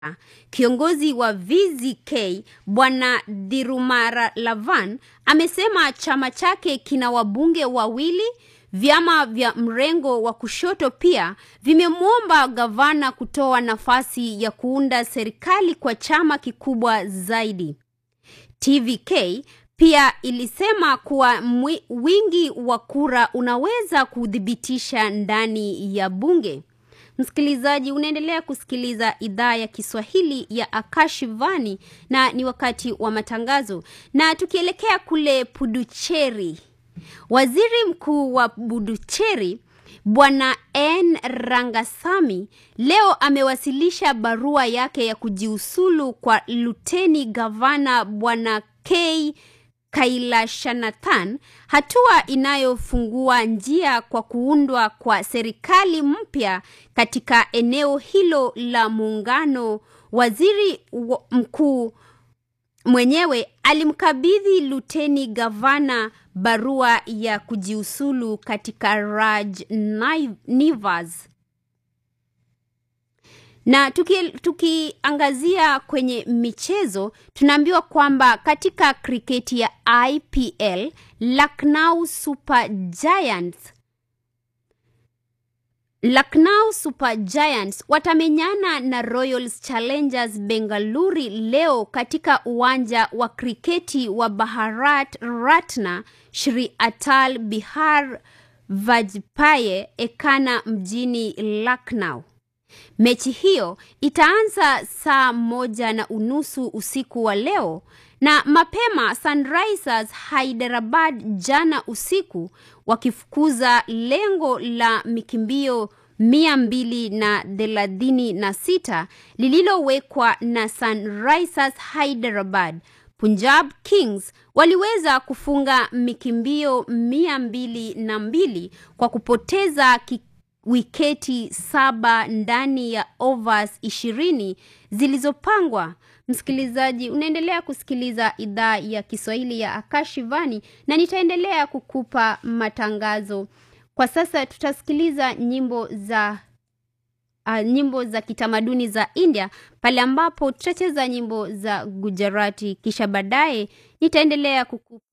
Kiongozi wa VZK Bwana Dhirumarahlavan amesema chama chake kina wabunge wawili. Vyama vya mrengo wa kushoto pia vimemwomba gavana kutoa nafasi ya kuunda serikali kwa chama kikubwa zaidi. TVK pia ilisema kuwa mwi, wingi wa kura unaweza kuthibitisha ndani ya bunge. Msikilizaji, unaendelea kusikiliza idhaa ya Kiswahili ya Akashivani na ni wakati wa matangazo, na tukielekea kule Puducherry, waziri mkuu wa Puducherry Bwana N Rangasamy leo amewasilisha barua yake ya kujiuzulu kwa luteni gavana Bwana K Kailashanathan, hatua inayofungua njia kwa kuundwa kwa serikali mpya katika eneo hilo la muungano. Waziri mkuu mwenyewe alimkabidhi luteni gavana barua ya kujiuzulu katika Raj Nivas. Na tukiangazia tuki kwenye michezo, tunaambiwa kwamba katika kriketi ya IPL Lucknow Super Giants Lucknow Super Giants watamenyana na Royals Challengers Bengaluru leo katika uwanja wa kriketi wa Bharat Ratna Shri Atal Bihar Vajpayee Ekana mjini Lucknow. Mechi hiyo itaanza saa moja na unusu usiku wa leo na mapema Sunrisers Hyderabad jana usiku wakifukuza lengo la mikimbio mia mbili na thelathini na sita lililowekwa na Sunrisers Hyderabad. Punjab Kings waliweza kufunga mikimbio mia mbili na mbili kwa kupoteza wiketi saba ndani ya overs ishirini zilizopangwa. Msikilizaji, unaendelea kusikiliza idhaa ya Kiswahili ya Akashivani na nitaendelea kukupa matangazo. Kwa sasa tutasikiliza nyimbo za uh, nyimbo za kitamaduni za India pale ambapo tutacheza nyimbo za Gujarati, kisha baadaye nitaendelea kukupa